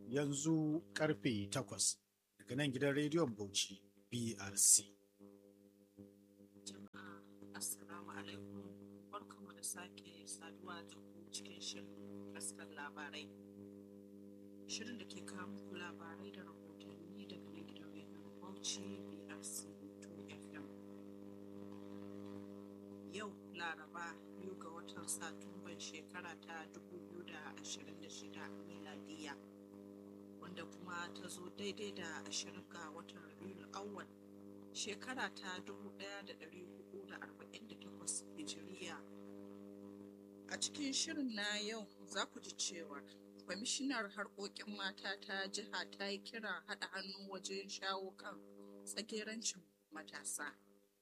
yanzu karfe takwas daga nan gidan rediyon Bauchi BRC. Jama'a Assalamu alaikum barkanmu da sake saduwa da ku cikin shirin askar labarai. Shirin da ke kawo muku labarai da rahotanni daga nan gidan rediyon Bauchi BRC 2FM. Yau Laraba biyu ga watan Satumban shekara ta 2026 miladiya wanda kuma ta zo daidai da 20 ga watan Rabiul Awwal shekara ta 1448 hijiriya a cikin shirin na yau za ku ji cewar kwamishinar harkokin mata ta jiha ta yi kira haɗa hannu wajen shawo kan tsagerancin matasa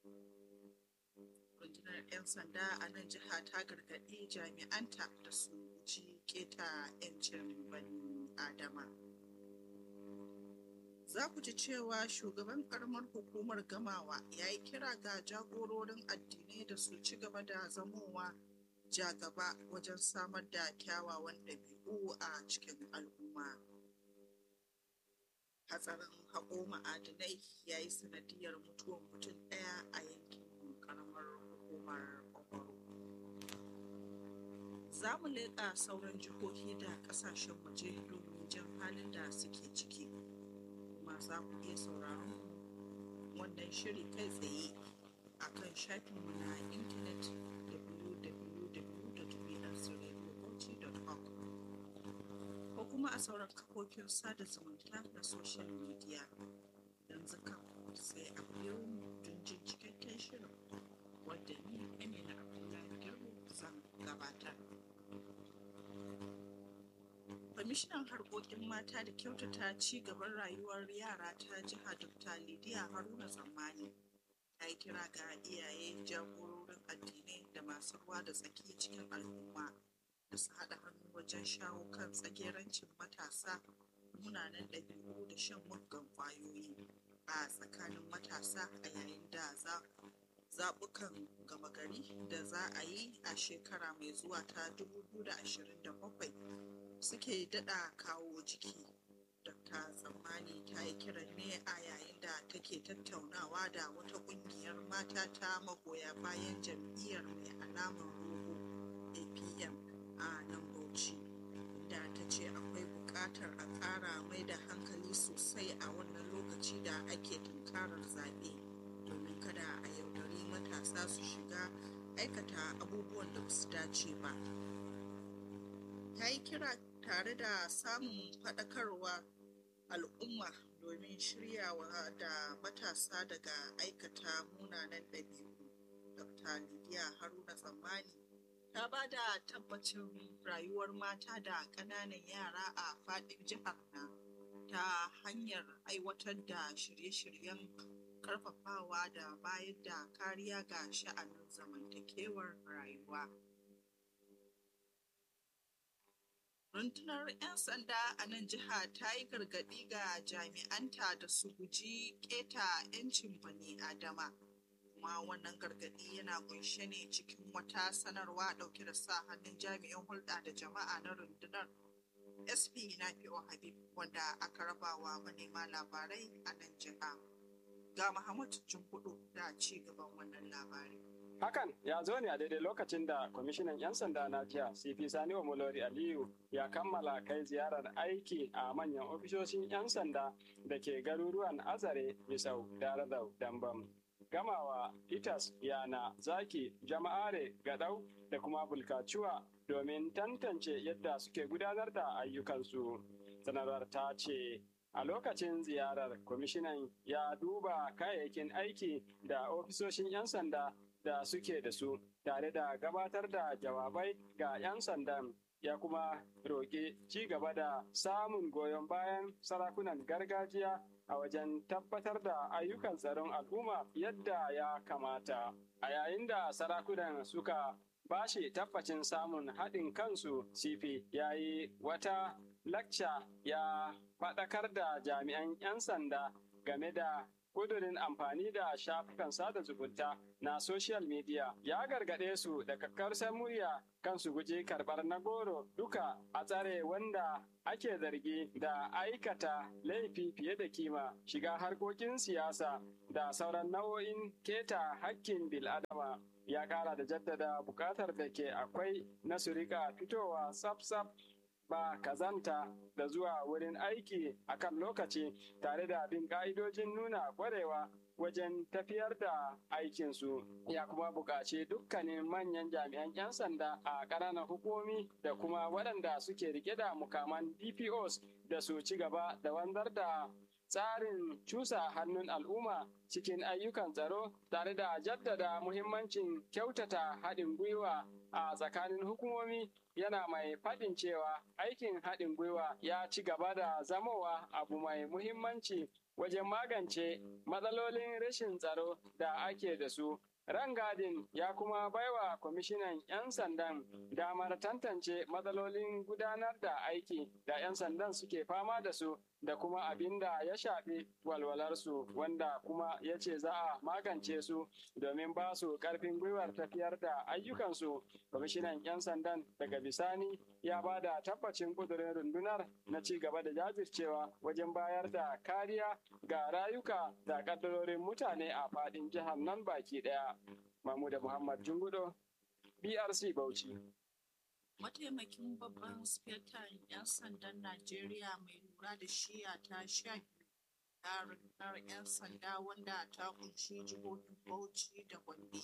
rundunar 'yan sanda a nan jiha ta gargaɗi jami'anta da su guji keta 'yancin bani adama za ku ji cewa shugaban karamar hukumar gamawa ya yi kira ga jagororin addinai da su ci gaba da zamowa jagaba wajen samar da kyawawan ɗabi'u a cikin al'umma hatsarin haƙo ma'adinai ya yi sanadiyar mutuwar mutum ɗaya a yankin karamar hukumar kwakwaro za mu leƙa sauran jihohi da ƙasashen waje domin jan halin da suke ciki kuma za ku iya sauraron wannan shiri kai tsaye a kan shafinmu na intanet www.brcradiobauchi.org ko kuma a sauran kafofin sada zumunta da social media yanzu kan sai a biyo mu don jin cikakken shirin wadda ni amina abdullahi girbo zan gabatar kwamishinan harkokin mata da kyautata ci gaban rayuwar yara ta jiha dr lidiya haruna tsammani ta yi kira ga iyaye jagororin addinai da masu ruwa da tsaki cikin al'umma da su haɗa hannu wajen shawo kan tsagerancin matasa munanan ɗabi'u da shan muggan ƙwayoyi a tsakanin matasa a yayin da zaɓukan gama gari da za a yi a shekara mai zuwa ta 2027 suke daɗa kawo jiki. Dr. Tsammani ta yi kiran ne a yayin da take tattaunawa da wata ƙungiyar mata ta magoya bayan jam'iyyar mai alamar rogo APM a nan Bauchi. Da ta ce akwai buƙatar a ƙara mai da hankali sosai a wannan lokaci da ake tunkarar zaɓe domin kada a yaudari matasa su shiga aikata abubuwan da ba su dace ba. ta yi kira tare da samun faɗakarwa al'umma domin shiryawa da matasa daga aikata munanan ɗabi'u. Dr. Lidiya Haruna Tsammani ta ba da tabbacin rayuwar mata da ƙananan yara a faɗin jihar na ta hanyar aiwatar da shirye-shiryen ƙarfafawa da bayar da kariya ga sha'anin zamantakewar rayuwa. rundunar 'yan sanda a nan jiha ta yi gargaɗi ga jami'anta da su guji keta 'yancin bani adama kuma wannan gargaɗi yana kunshe ne cikin wata sanarwa ɗauke da sa hannun jami'in hulɗa da jama'a na rundunar sp nafi'u habib wanda aka rabawa manema labarai a nan jiha ga muhammad hudu da ci gaban wannan labari Hakan ya zo ne a daidai lokacin da kwamishinan 'yan sanda na jiya CP Sani Omolori Aliyu ya kammala kai ziyarar aiki a manyan ofishoshin 'yan sanda da ke garuruwan Azare, Misau, Daradau, Dambam. Gamawa, Itas, Yana, Zaki, Jama'are, Gadau da kuma Bulkacuwa domin tantance yadda suke gudanar da ayyukansu. Sanarwar ta ce A lokacin ziyarar, kwamishinan ya duba kayayyakin aiki da ofisoshin 'yan sanda da suke da su tare da gabatar da jawabai ga 'yan sandan ya kuma roƙi ci gaba da samun goyon bayan sarakunan gargajiya a wajen tabbatar da ayyukan tsaron al'umma yadda ya kamata. A yayin da sarakunan suka bashi tabbacin samun haɗin kansu CP ya yi wata lakca ya faɗakar da jami'an 'yan sanda game da kudurin amfani da shafukan sada zumunta na social media ya gargaɗe su da kakkarsar murya kan su guji karɓar na goro duka a tsare wanda ake zargi da aikata laifi fiye da kima shiga harkokin siyasa da sauran nau'o'in keta hakkin bil'adama ya ƙara da jaddada buƙatar da ke akwai na su rika fitowa tsaf-tsaf ba kazanta da zuwa wurin aiki a kan lokaci tare da bin ƙa'idojin nuna ƙwarewa wajen tafiyar da aikinsu ya kuma buƙaci dukkanin manyan jami'an 'yan sanda a ƙananan hukumomi da kuma waɗanda suke rike da mukaman dpos da su ci gaba da wanzar da tsarin cusa hannun al'umma cikin ayyukan tsaro tare da jaddada muhimmancin kyautata haɗin gwiwa a tsakanin hukumomi yana mai faɗin cewa aikin haɗin gwiwa ya ci gaba da zamowa abu mai muhimmanci wajen magance matsalolin rashin tsaro da ake da su Rangadin ya kuma baiwa kwamishinan 'yan sandan damar tantance matsalolin gudanar da aiki da 'yan sandan suke fama da su da kuma abin da ya shafi walwalarsu wanda kuma ya ce za a magance su domin ba su karfin gwiwar tafiyar da ayyukansu. Kwamishinan 'yan sandan daga bisani ya ba da tabbacin kudurin rundunar na ci gaba da jajircewa wajen bayar da kariya ga rayuka da kaddarorin mutane a faɗin jihar nan baki ɗaya. Mahmuda Muhammad Jungudo, BRC Bauchi. Mataimakin babban sifetan 'yan sandan Najeriya mai lura da shiya ta sha da rundunar 'yan sanda wanda ta kunshi jihohin Bauchi da Gombe.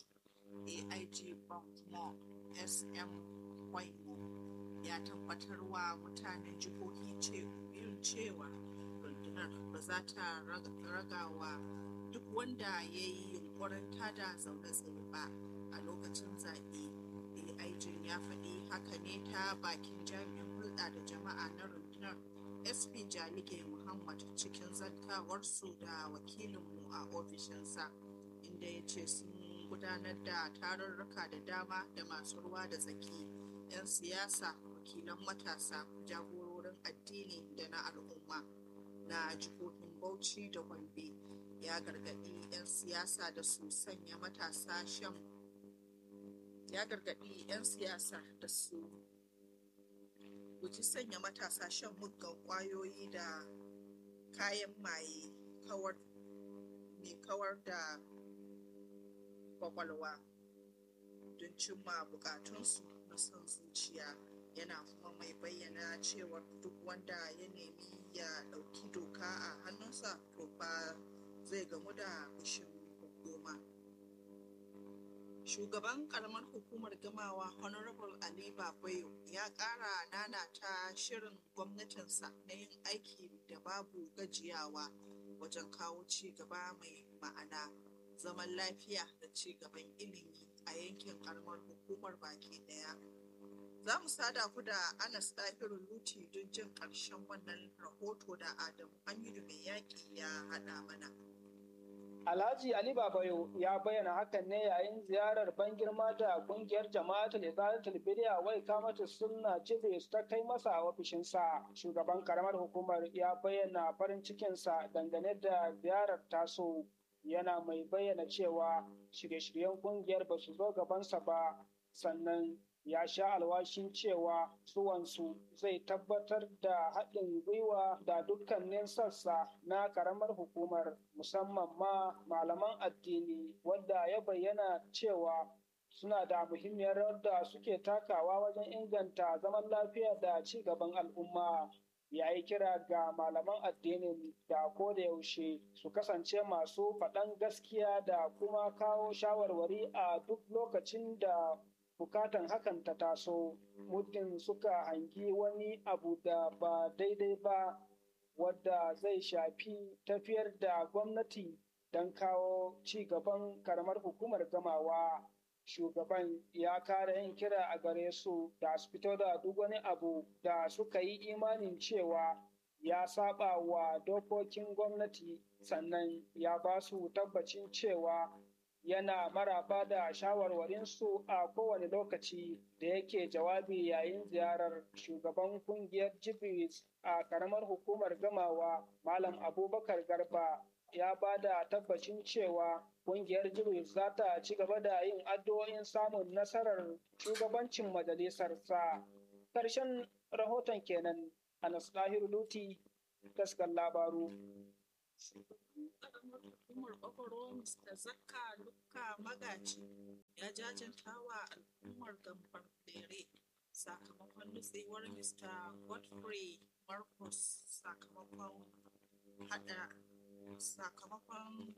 AIG Baltimore SM Kwaimo ya tabbatar wa mutanen jihohi biyun cewa rundunar ba za ta ragawa duk wanda ya yi yunkurin tada zaune tsaye ba a lokacin zaɓe. AIG ya faɗi haka ne ta bakin jami'in hulɗa da jama'a na rundunar SP Jalige Muhammad cikin zantawarsu da wakilinmu a ofishinsa inda ya ce sun gudanar da tarurruka da dama da masu ruwa da tsaki 'yan siyasa wakilan matasa jagororin addini da na al'umma na jihohin bauchi da gombe ya gargaɗi 'yan siyasa da su sanya matasa shan ya gargaɗi 'yan siyasa da su guji sanya matasa shan muggan ƙwayoyi da kayan maye kawar mai kawar da kwakwalwa don cimma bukatunsu na son zuciya yana kuma mai bayyana cewa duk wanda ya nemi ya ɗauki doka a hannunsa to fa zai gamu da fushin hukuma shugaban karamar hukumar gamawa honorable ali babayo ya ƙara nanata shirin gwamnatinsa na yin aiki da babu gajiyawa wajen kawo ci gaba mai ma'ana zaman lafiya da ci gaban ilimi a yankin karamar hukumar baki daya za mu sada ku da anas ɗahiru luti don jin ƙarshen wannan rahoto da adamu hamidu mai yaƙi ya haɗa mana Alhaji Ali Babayo ya bayyana hakan ne yayin ziyarar ban girma da kungiyar jama'atul izalatul bidiya wai kamata sunna cibe ta kai masa a ofishinsa. Shugaban karamar hukumar ya bayyana farin cikinsa dangane da ziyarar taso yana mai bayyana cewa shirye-shiryen kungiyar ba su zo gabansa ba sannan ya sha alwashin cewa zuwansu zai tabbatar da haɗin gwiwa da dukkanin sassa na ƙaramar hukumar musamman ma malaman addini wadda ya bayyana cewa suna da muhimmiyar rawar da suke takawa wajen inganta zaman lafiya da ci gaban al'umma ya yi kira ga malaman addinin da ko da yaushe su kasance masu faɗan gaskiya da kuma kawo shawarwari a duk lokacin da bukatan hakan ta taso muddin suka hangi wani abu da ba daidai ba wadda zai shafi tafiyar da gwamnati don kawo ci gaban karamar hukumar gamawa shugaban ya kara yin kira a gare su da su fito da duk wani abu da suka yi imanin cewa ya saba wa dokokin gwamnati sannan ya ba su tabbacin cewa yana maraba da shawarwarinsu a kowane lokaci da yake jawabi yayin ziyarar shugaban kungiyar jibris a karamar hukumar gamawa malam abubakar garba ya ba da tabbacin cewa kungiyar jibris za ta ci gaba da yin addu'o'in samun nasarar shugabancin majalisarsa ƙarshen rahoton kenan anas ɗahiru luti taskar labaru karamar hukumar kwakwaro Mr. Zakka Lukka Magaji ya jajanta wa al'ummar gambar lere sakamakon nutsewar Mr. Godfrey Marcus sakamakon hada sakamakon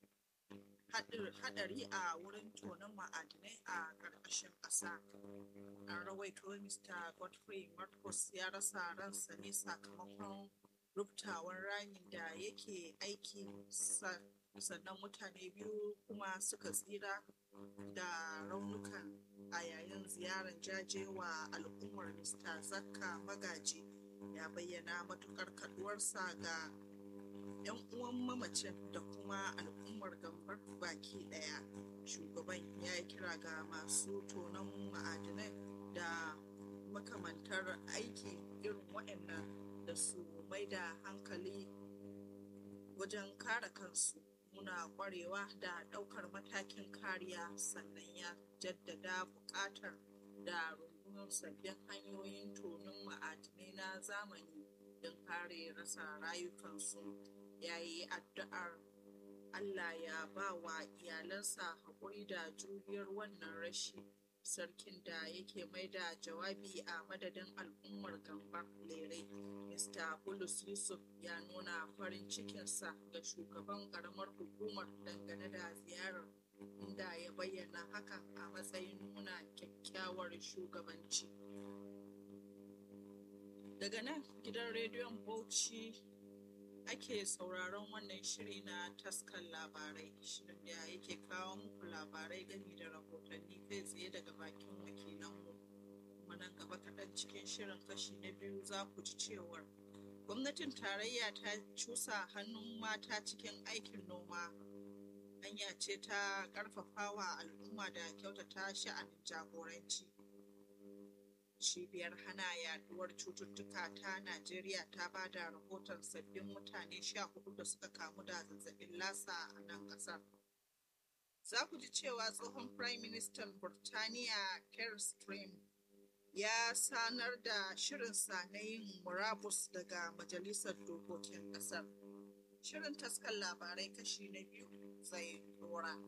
hadari a wurin tonon ma'adinai a ƙarƙashin ƙasa. An rawaito Mr. Godfrey Marcus ya rasa ransa ne sakamakon rubtawan ramin da yake aiki sannan mutane biyu kuma suka tsira da raunukan a yayin ziyarar jaje wa al'ummar mr zakka magaji ya bayyana matukar kaduwarsa ga 'yan uwan mamacin da kuma al'ummar gambar baki daya shugaban ya yi kira ga masu tonon ma'adinai da makamantar aiki irin waɗannan da su mai da hankali wajen kare kansu muna kwarewa da ɗaukar matakin kariya sannan ya jaddada buƙatar da rundunar sabbin hanyoyin tonin ma'adinai na zamani don kare rasa rayukansu ya yi addu'ar Allah ya ba wa iyalansa haƙuri da juriyar wannan rashi sarkin da yake mai da jawabi a madadin al'ummar gambar lere mr bulus yusuf ya nuna farin cikinsa ga shugaban karamar hukumar dangane da ziyarar inda ya bayyana hakan a matsayin nuna kyakkyawar shugabanci daga nan gidan rediyon bauchi ake sauraron wannan shiri na taskan labarai shirin da yake kawo muku labarai gami da rahotanni kai tsaye daga bakin wakilanmu kuma nan gaba kaɗan cikin shirin kashi na biyu za ku ji cewar gwamnatin tarayya ta cusa hannun mata cikin aikin noma hanya ce ta ƙarfafawa al'umma da kyautata sha'anin jagoranci cibiyar hana yaduwar cututtuka ta najeriya ta ba da rahoton sabbin mutane sha hudu da suka kamu da zazzabin lasa a nan kasar za ku ji cewa tsohon prime minister burtaniya keir stream ya sanar da shirinsa na yin murabus daga majalisar dokokin kasar shirin taskar labarai kashi na biyu zai dora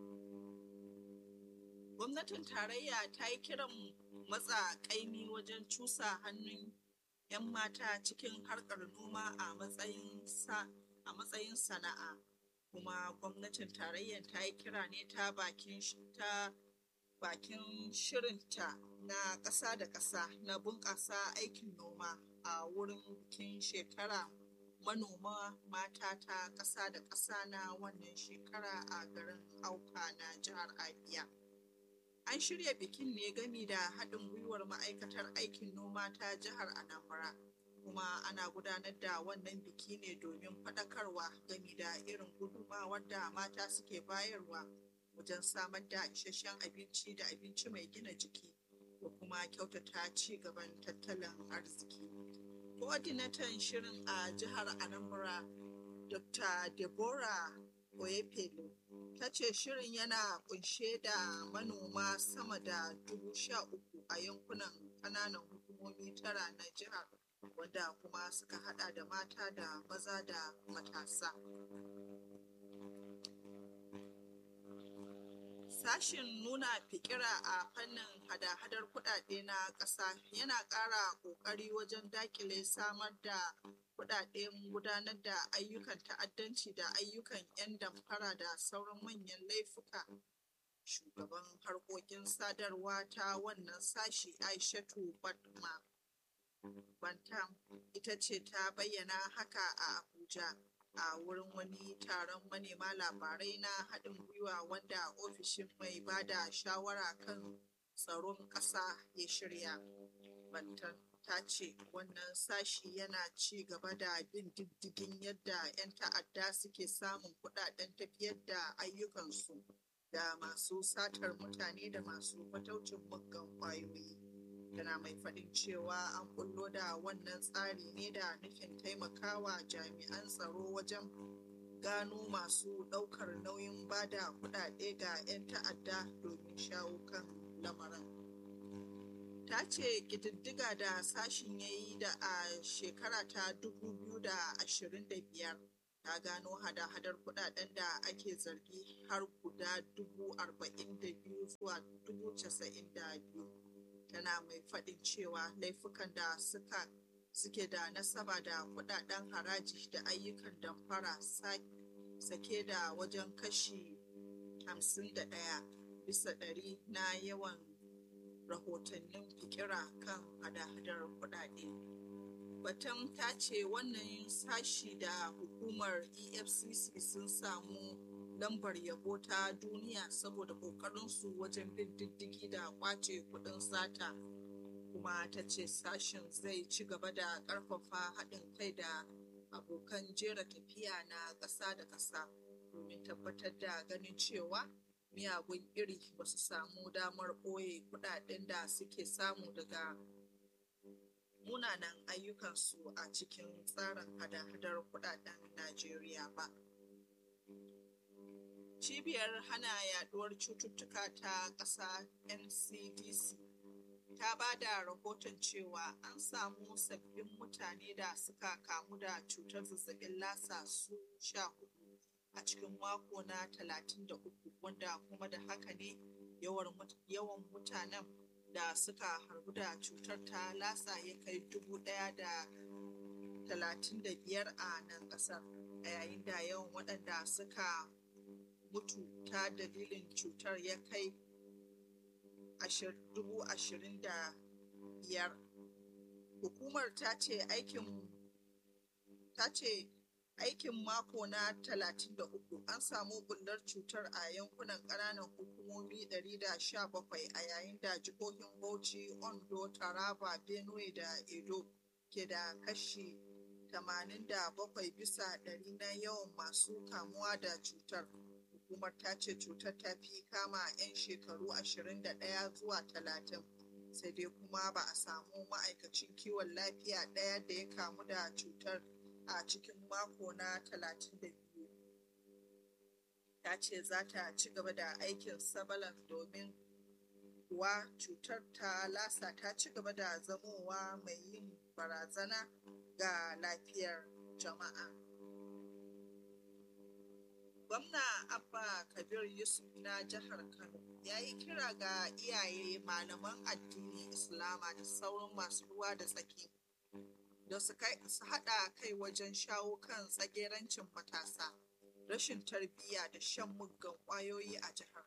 gwamnatin tarayya ta yi kiran matsa kaimi wajen cusa hannun 'yan mata cikin harkar noma a matsayin sana'a kuma gwamnatin tarayyar ta yi kira ne ta bakin ta bakin shirinta na ƙasa da ƙasa na bunƙasa aikin noma a wurin bikin shekara manoma mata ta ƙasa da ƙasa na wannan shekara a garin auka na jihar abia an shirya bikin ne gami da haɗin gwiwar ma'aikatar aikin noma ta jihar anambra kuma ana gudanar da wannan biki ne domin faɗakarwa gami da irin gudunmawar da mata suke bayarwa wajen samar da isasshen abinci da abinci mai gina jiki da kuma kyautata ci gaban tattalin arziki coordinator shirin a jihar anambra dr deborah oyepelo ta ce shirin yana kunshe da manoma sama da dubu sha uku a yankunan kananan hukumomi tara na jihar wanda kuma suka hada da mata da maza da matasa sashin nuna fikira a fannin hada-hadar kudade na ƙasa yana ƙara ƙoƙari wajen dakile samar da kudaden gudanar da ayyukan ta'addanci da ayyukan 'yan damfara da sauran manyan laifuka shugaban harkokin sadarwa ta wannan sashi aishatu badma bantam ita ce ta bayyana haka a abuja a wurin wani taron manema labarai na haɗin gwiwa wanda ofishin mai ba da shawara kan tsaron ƙasa ya shirya bantan ta ce wannan sashi yana ci gaba da bin diddigin yadda 'yan ta'adda suke samun kudaden tafiyar da ayyukansu da masu satar mutane da masu fataucin muggan ƙwayoyi. Tana mai faɗin cewa an bullo da wannan tsari ne da nufin taimakawa jami'an tsaro wajen gano masu ɗaukar nauyin bada kuɗaɗe ga 'yan ta'adda domin shawo kan lamarin. Ta ce ƙididdiga da sashin ya yi da a shekara ta 2025 ta gano hada-hadar kuɗaɗen da ake zargi har guda 42 zuwa 92. Tana mai faɗin cewa laifukan da suka suke da nasaba da kuɗaɗen haraji da ayyukan damfara sake da wajen kashi 51 bisa ɗari na yawan rahotannin fikira kan hada-hadar kuɗaɗe. Batun ta ce wannan sashi da hukumar EFCC sun samu lambar yabo ta duniya saboda ƙoƙarinsu wajen bin diddigi da ƙwace kuɗin sata. kuma ta ce sashen zai ci gaba da ƙarfafa haɗin kai da abokan jera tafiya na ƙasa da ƙasa domin tabbatar da ganin cewa miyagun iri ba su samu damar ɓoye kuɗaɗen da suke samu daga munanan ayyukansu a cikin tsarin hada-hadar kuɗaɗen Najeriya ba. Cibiyar hana yaduwar cututtuka ta ƙasa NCDC ta ba da rahoton cewa an samu sabbin mutane da suka kamu da cutar zazzabin lasa su sha hudu a cikin mako na talatin da uku wanda kuma da haka ne yawan mutanen da suka harbu da cutar ta lasa ya kai dubu daya da talatin da biyar a nan kasar a yayin da yawan waɗanda suka mutu ta dalilin cutar ya kai dubu ashirin da biyar hukumar ta ce aikin ta ce aikin mako na talatin da uku an samu bullar cutar a yankunan ƙananan hukumomi 117 a yayin da jihohin bauchi ondo taraba benue da edo ke da kashi 87 bisa ɗari na yawan masu kamuwa da cutar hukumar ta ce cutar ta fi kama 'yan shekaru 21 zuwa 30 sai dai kuma ba a samu ma'aikacin kiwon lafiya ɗaya da ya kamu da cutar a cikin mako na 32 ta ce za ta ci gaba da aikin sabalan domin kuwa cutar ta lasa ta ci gaba da zamowa mai yin barazana ga lafiyar jama'a gwamna abba kabir yusuf na jihar kano ya yi kira ga iyaye malaman addinin islama da sauran masu ruwa da tsaki da su haɗa kai wajen shawo kan tsagerancin matasa rashin tarbiyya da shan muggan ƙwayoyi a jihar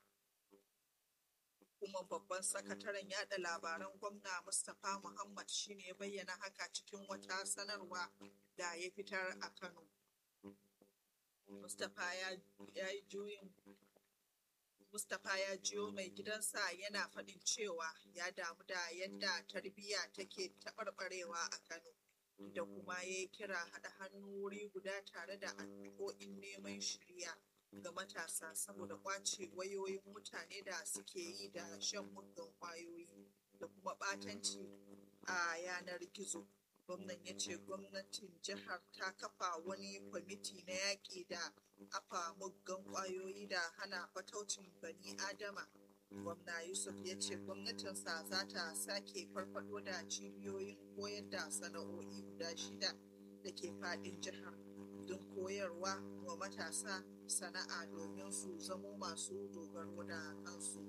kuma babban sakataren yada labaran gwamna mustapha muhammad shine ya bayyana haka cikin wata sanarwa da ya fitar a kano mustapha ya yi juyin mustapha ya jiyo mai gidansa yana faɗin cewa ya damu da yadda tarbiyya take taɓarɓarewa a kano da kuma ya yi kira haɗa hannu wuri guda tare da addu'o'in neman shirya ga matasa saboda kwace wayoyin mutane da suke yi da shan muggan kwayoyi da kuma ɓatanci a yanar gizo gwamnan ya ce gwamnatin jihar ta kafa wani kwamiti na yaƙi da afa muggan kwayoyi da hana fataucin bani adama gwamna yusuf ya ce gwamnatinsa za ta sake farfado da cibiyoyin koyar da sana'o'i guda shida da ke fadin jihar don koyarwa wa matasa sana'a domin su zamo masu dogaro da kansu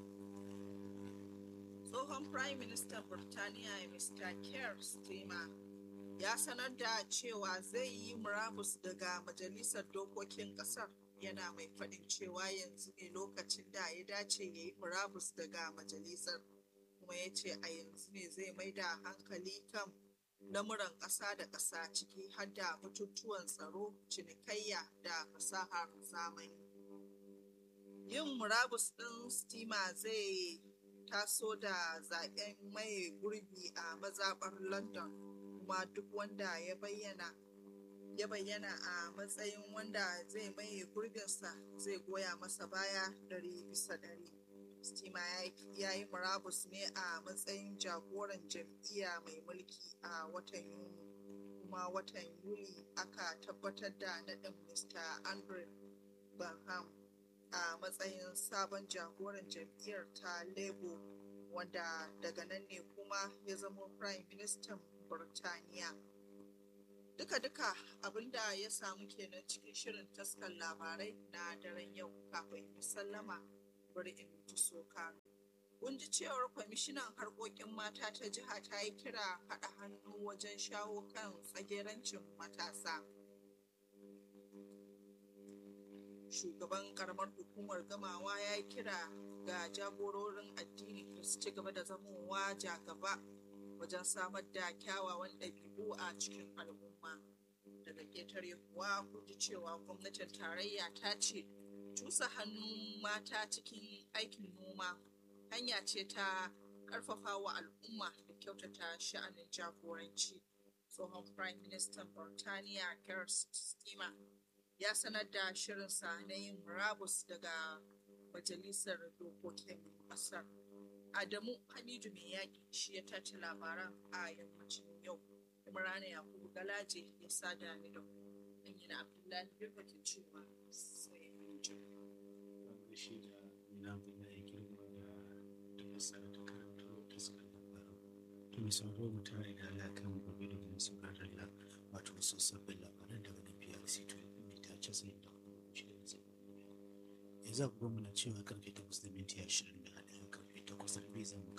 tsohon prime minister burtaniya mr keir starmer ya sanar da cewa zai yi murabus daga majalisar dokokin kasar yana mai faɗin cewa yanzu ne lokacin da ya dace ya yi murabus daga majalisar kuma ya ce a yanzu ne zai mai da hankali kan lamuran ƙasa da ƙasa ciki har da batutuwan tsaro cinikayya da fasahar zamani yin murabus ɗin stima zai taso da zaɓen mai gurbi a mazaɓar london kuma duk wanda ya bayyana ya bayyana a matsayin wanda zai maye gurbinsa zai goya masa baya ɗari bisa ɗari. Stima ya yi murabus ne a matsayin jagoran jam'iyya mai mulki a watan Yuni. Kuma watan Yuli aka tabbatar da naɗin Mr. Andrew Banham a matsayin sabon jagoran jam'iyyar ta Labour wanda daga nan ne kuma ya zama Prime Minister Burtaniya. Duka-duka abinda ya samu kenan cikin shirin taskar labarai na daren yau kafin sallama bari in ji soka. Kun ji cewar kwamishinan harkokin mata ta jiha ta yi kira haɗa hannu wajen shawo kan tsagerancin matasa. Shugaban karamar hukumar gamawa ya yi kira ga jagororin addini da su ci gaba da zamowa jagaba wajen samar da kyawawan ɗabi'u a cikin al'umma. Daga ƙetare kuwa kun ji cewa gwamnatin tarayya ta ce cusa hannun mata cikin aikin noma hanya ce ta karfafa wa al'umma da kyautata sha'anin jagoranci tsohon prime minister burtaniya keir starmer ya sanar da shirinsa na yin murabus daga majalisar dokokin ƙasar adamu hamidu mai yaƙi shi ya tace labaran a yammacin yau imrana yakubu galaje ya sada ni da ku amina abdullahi birka ke cewa sai jin shi da ina bin ya girma da da sa da karatu da suka labaru to mai sauraro mu tare da alakan gobe da kuma sauraron la wato su sabbin labaran daga nan PRC to mai ta ce sai da shi da zai yanzu agogo muna cewa karfe 8 da minti 20 da karfe 8 da bai zama